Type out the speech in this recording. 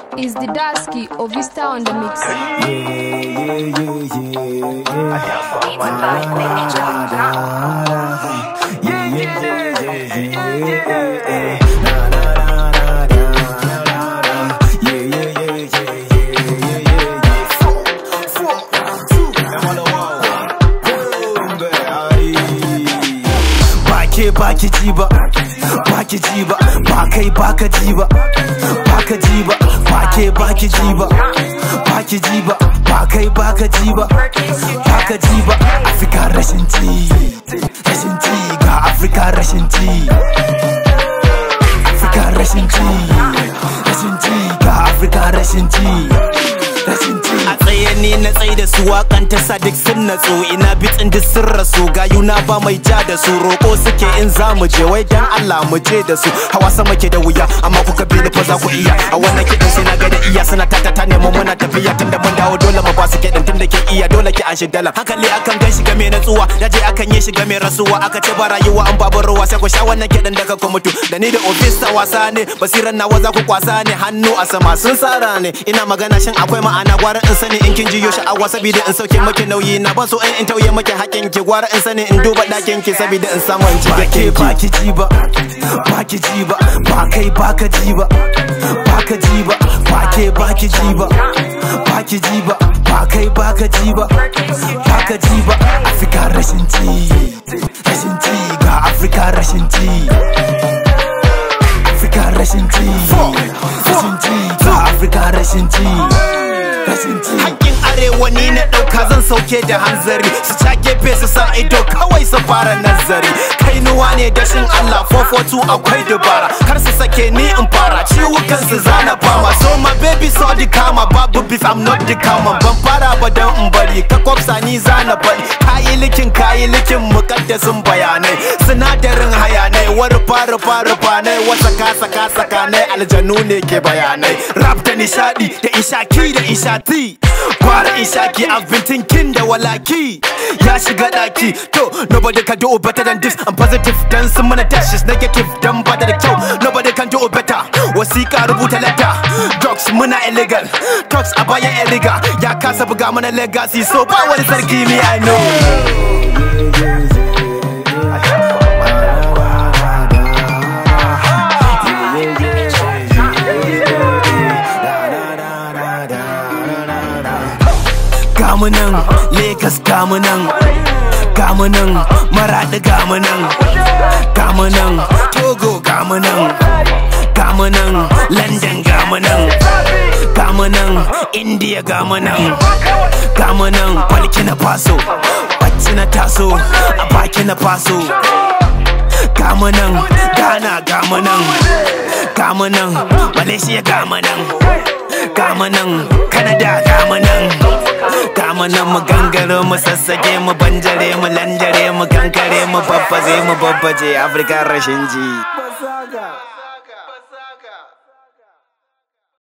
is the Dasky of Vista on the mix. Yeah, yeah, yeah, yeah, yeah. Yeah, yeah, yeah, yeah, yeah, yeah. Na, na, na, na, na, na, na, na. Yeah, yeah, yeah, yeah, yeah, yeah, yeah, yeah. Four, four, two, I'm on the wall. Boom, baby, aye. ba ke ba ki ji ba ba ki ji ba ba kai ba ka ji ba ba ka ji ba ba ke ba ki ji ba ba ki ji ba ba kai ba ka ji ba ba ka ji ba afirka rashin ji rashin ji ga afirka rashin ji afirka rashin ji rashin ji ga afirka rashin ji rashin ji a tsaye ne na tsaye da su wakan ta sa duk sun natsu ina bitsin duk sun rasu gayuna ba mai ja da su roko suke in za mu je wai dan Allah mu je da su hawa sama ke da wuya amma kuka bi ni fa za ku iya a wannan kiɗin sai na ga da iya suna tata ta nemo muna tafiya tunda mun dawo dole mu ba su kiɗin tunda ke iya dole ki an shi dalan hankali akan gan shi game natsuwa daje akan yi shi game rasuwa aka ce ba rayuwa an babu ruwa sai ku sha wannan kiɗin daga ku mutu da ni da ofisa wasa ne basiran nawa za ku kwasa ne hannu a sama sun tsara ne ina magana shin akwai ma'ana gwara in sani in kin jiyo sha'awa saboda in sauke maki nauyi na ban so in in tauye maki hakin ki gwara in sani in duba dakin ki saboda in samu in ci ba ke gakin ba ki ki ji ba ba ki ji ba ba kai ba ka ji ba ba ka ji ba ba ke ba ki ji ba ba ki ji ba ba kai ba ka ji ba ba ka ji ba afirka rashin ji rashin ji ga afirka rashin ji afirka rashin ji rashin ji ga afirka rashin ji rashin ji Hakkin arewa ni na ɗauka zan sauke da hanzari su ca gefe su sa ido kawai su fara nazari kainuwa ne da shin Allah 442 akwai dubara kar su sake ni in fara ciwukan su zana fama so my baby so the kama babu beef I'm not the kama ban fara ba dan in bari ka kwafsa ni zana bari kayi likin kayi likin mukaddasin bayanai sinadarin hayanai wani fara fara fanai wasa kasa kasa kanai aljanu ne ke bayanai rap da nishadi da ishaki da ishati Kwara ishaki I've been thinking da walaki Ya shiga daki To nobody can do better than this I'm positive dan sun mana dash is negative dan bada da kyau Nobody can do better Wasiƙa rubuta letter Drugs muna illegal Drugs a baya illegal Ya kasa buga mana legacy So ba wani sarki me I know gamunan Legas gamunan gamunan Maradi gamunan gamunan Togo gamunan gamunan London gamunan gamunan India gamunan gamunan Burkina Faso bacci na taso a baki na faso gamunan Ghana gamunan gamunan Malaysia gamunan gamunan Canada gamunan gamunan mu gangare mu sassage mu banjare mu landare mu kankare mu babbaze mu babbaje Afirka rashin ji